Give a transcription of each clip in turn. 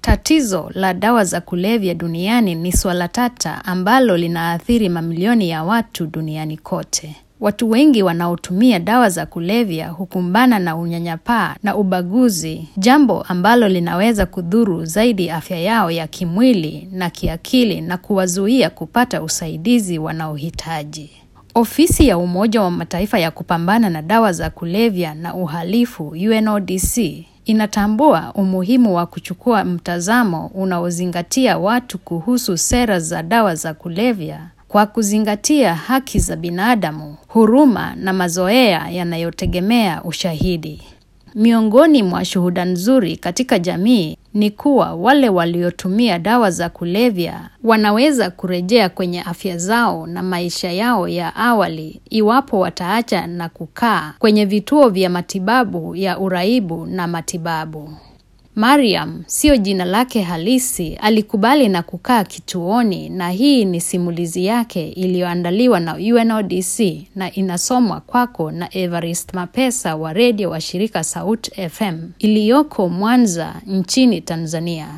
Tatizo la dawa za kulevya duniani ni swala tata ambalo linaathiri mamilioni ya watu duniani kote. Watu wengi wanaotumia dawa za kulevya hukumbana na unyanyapaa na ubaguzi, jambo ambalo linaweza kudhuru zaidi afya yao ya kimwili na kiakili na kuwazuia kupata usaidizi wanaohitaji. Ofisi ya Umoja wa Mataifa ya kupambana na dawa za kulevya na uhalifu UNODC inatambua umuhimu wa kuchukua mtazamo unaozingatia watu kuhusu sera za dawa za kulevya kwa kuzingatia haki za binadamu, huruma na mazoea yanayotegemea ushahidi. Miongoni mwa shuhuda nzuri katika jamii ni kuwa wale waliotumia dawa za kulevya wanaweza kurejea kwenye afya zao na maisha yao ya awali iwapo wataacha na kukaa kwenye vituo vya matibabu ya uraibu na matibabu. Mariam, sio jina lake halisi, alikubali na kukaa kituoni na hii ni simulizi yake iliyoandaliwa na UNODC na inasomwa kwako na Evarist Mapesa wa redio wa shirika Sauti FM iliyoko Mwanza nchini Tanzania.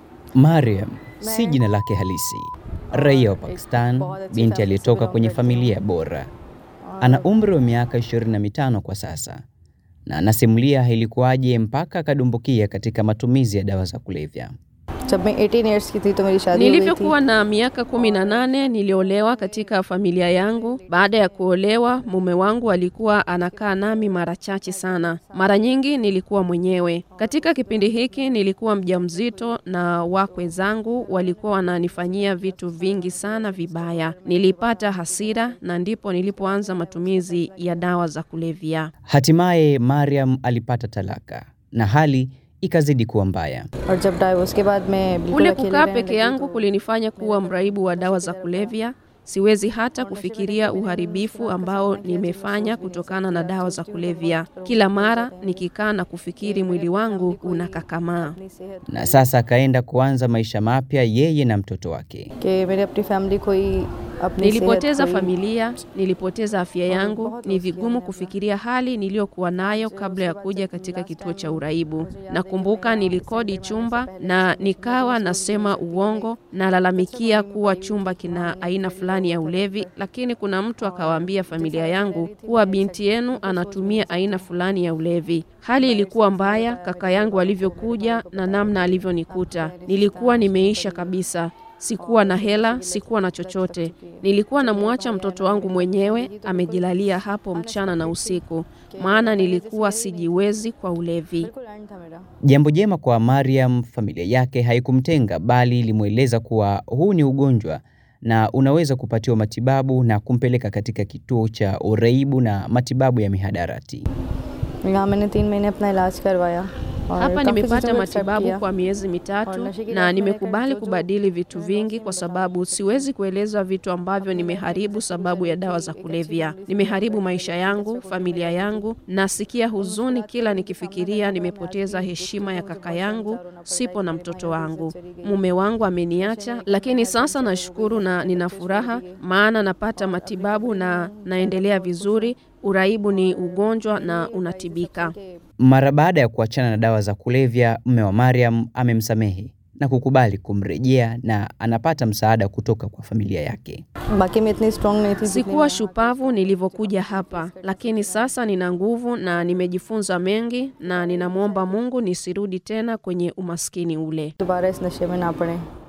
Mariam si jina lake halisi. Raia wa Pakistan, binti aliyetoka kwenye familia bora. Ana umri wa miaka 25 kwa sasa na anasimulia ilikuwaje mpaka akadumbukia katika matumizi ya dawa za kulevya. जब मैं 18 इयर्स की थी तो मेरी शादी हो गई थी Nilivyokuwa na miaka kumi na nane niliolewa katika familia yangu. Baada ya kuolewa, mume wangu alikuwa anakaa nami mara chache sana. Mara nyingi nilikuwa mwenyewe. Katika kipindi hiki nilikuwa mjamzito na wakwe zangu walikuwa wananifanyia vitu vingi sana vibaya. Nilipata hasira na ndipo nilipoanza matumizi ya dawa za kulevya. Hatimaye Mariam alipata talaka na hali ikazidi kuwa mbaya. और जब डाइवोर्स के बाद मैं बिल्कुल Kule अकेली kukaa रहने peke लगी yangu तो kulinifanya kuwa mraibu wa dawa za kulevya. Siwezi hata kufikiria uharibifu ambao nimefanya kutokana na dawa za kulevya. Kila mara nikikaa na kufikiri, mwili wangu unakakamaa. अपनी सेहत Na sasa akaenda kuanza maisha mapya yeye na mtoto wake. कि मेरे अपनी फैमिली को ही अपनी Nilipoteza सेहत को ही- familia, nilipoteza afya yangu. Ni vigumu kufikiria hali niliyokuwa nayo kabla ya kuja katika kituo cha uraibu. Nakumbuka nilikodi chumba na nikawa nasema uongo, nalalamikia kuwa chumba kina aina fulani ya ulevi, lakini kuna mtu akawaambia familia yangu kuwa binti yenu anatumia aina fulani ya ulevi. Hali ilikuwa mbaya, kaka yangu alivyokuja na namna alivyonikuta. Nilikuwa nimeisha kabisa. Sikuwa na hela, sikuwa na chochote. Nilikuwa namwacha mtoto wangu mwenyewe amejilalia hapo mchana na usiku, maana nilikuwa sijiwezi kwa ulevi. बिल्कुल end था मेरा Jambo jema kwa Mariam, familia yake haikumtenga bali ilimweleza kuwa huu ni ugonjwa na unaweza kupatiwa matibabu na kumpeleka katika kituo cha uraibu na matibabu ya mihadarati. यहाँ मैंने तीन महीने अपना इलाज करवाया और Hapa काफी nimepata चीज़ों को accept matibabu किया। kwa miezi mitatu na nimekubali kubadili vitu vingi, kwa sababu siwezi kueleza vitu ambavyo nimeharibu sababu ya dawa za kulevya. Nimeharibu maisha yangu, familia yangu. Nasikia huzuni kila nikifikiria nimepoteza heshima ya kaka yangu, sipo na mtoto wangu, mume wangu ameniacha, lakini sasa nashukuru na nina furaha, maana napata matibabu na naendelea vizuri. Uraibu ni ugonjwa na unatibika. Mara baada ya kuachana na dawa za kulevya, mme wa Mariam amemsamehe na kukubali kumrejea na anapata msaada kutoka kwa familia yake. बाकी मैं इतनी स्ट्रांग नहीं थी जितनी Sikuwa मैं- shupavu nilivyokuja hapa, lakini sasa nina nguvu na nimejifunza mengi, na ninamwomba Mungu nisirudi tena kwenye umaskini ule. दोबारा इस नशे में ना पड़े